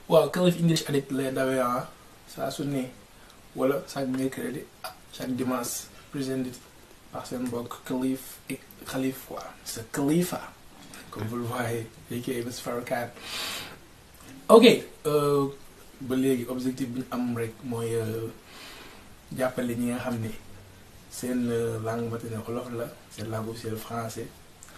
waaw Kalif English Addict lay dawee ah saa su ne wala chaque mercredi ah chaque dimanche présenté par seen mbokk Kalif et Khalif quoi c'est Khalifa comme vous le voyez aka Mr Farrakhan ok ba léegi objectif bi ñu am rek mooy jàppale ñi nga xam ne seen langue maternelle wolof la seen langue officielle français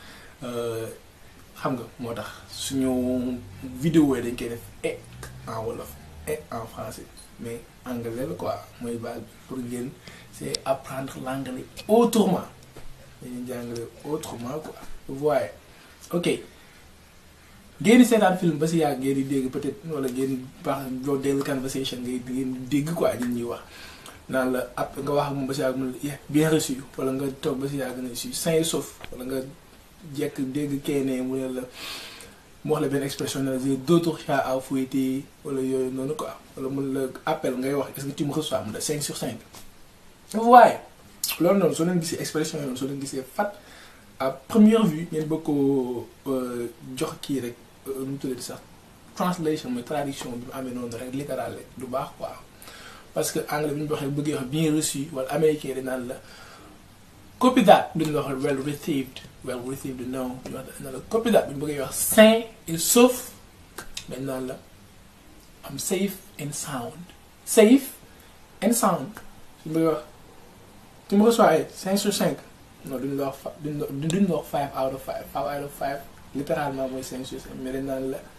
xam nga moo tax suñu vidéo yi dañ koy def et en wolof et en français mais anglais la quoi mooy base bi pour ngeen c'est apprendre l'anglais autrement dañuy jàngale autrement quoi vous voyez ok ngeen di seetaan film ba si yàgg ngeen di dégg peut-être wala ngeen baax loo déglu conversation ngay ngeen dégg quoi nit ñuy wax naan la ab nga wax ak moom ba si yàgg mu ne bien reçu wala nga toog ba si yàgg ne si sain et sauf wala nga jekk dégg kenn mu ne la mu wax la benn expression ne la j'ai d'autres chats à fouetter wala yooyu noonu quoi wala mun la appel ngay wax est-ce que tu me reçois mu ne 5 sur 5. vous voyez loolu noonu soo leen gisee expression yi noonu soo leen gisee fat à première vue ngeen bëgg ko jox kii rek nu mu tuddati sax translation mooy traduction bi mu amee noonu rek littéral rek du baax quoi parce que anglais bi ñu waxee bëggee wax bien reçu wala américain di naan la copy that duñu la wax well received well received no ñu wax naan la copy that bu ñu bëggee wax sain et sauf dañ naan la am safe and sound safe and sound suñu bëggee wax tu me reçois ay 5 sur 5 non duñu la wax fa duñu la wax 5 out of 5 5 out of 5 littéralement mooy 5 sur 5 mais dañ naan la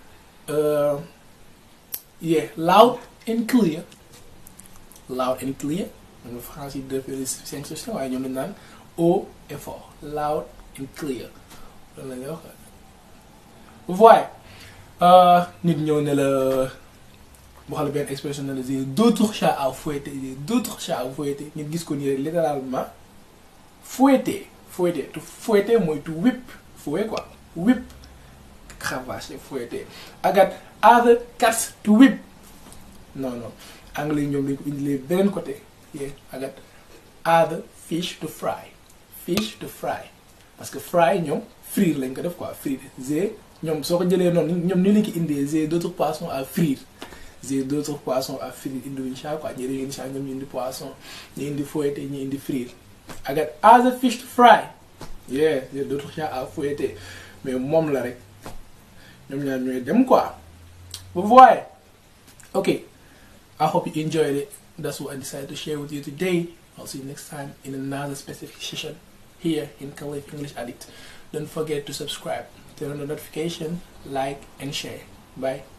yeah loud and clear loud and clear moom France yi defee 5 sur 5 waaye ñoom dañ naan haut et fort loud and clear loolu la ñuy wax vous voyez nit ñëw ne la wax la benn expression ne la j'ai d'autres chats à fouetter j'ai d'autres chats à fouetter ngeen gis ko nii rek littéralement fouetter fouetter tu fouetter mooy tu whip fouet quoi whip cravacher fouetter I got other cats to whip non non anglais yi ñoom lañ ko indilee beneen côté yeah I got other fish to fry fish to fry parce que fry ñoom frire lañ ko def quoi frire j'ai ñoom soo ko jëlee noonu ñoom ni lañ ko indee j'ai d'autres poissons à frire j'ai d'autres poissons à frire indiwuñ chat quoi ñi dañuy indi chat ñoom ñu indi poisson ñu indi fouetter ñu indi frire I got other fish to fry yeah j'ai d'autres chats à fouetter mais moom la rek ñoom ñaar ñooy dem quoi vous voyez okay I hope you enjoyed it that's what I decided to share with you today I'll see you next time in another specific session here in Khalif English Addict don't forget to subscribe turn on the notification like and share bye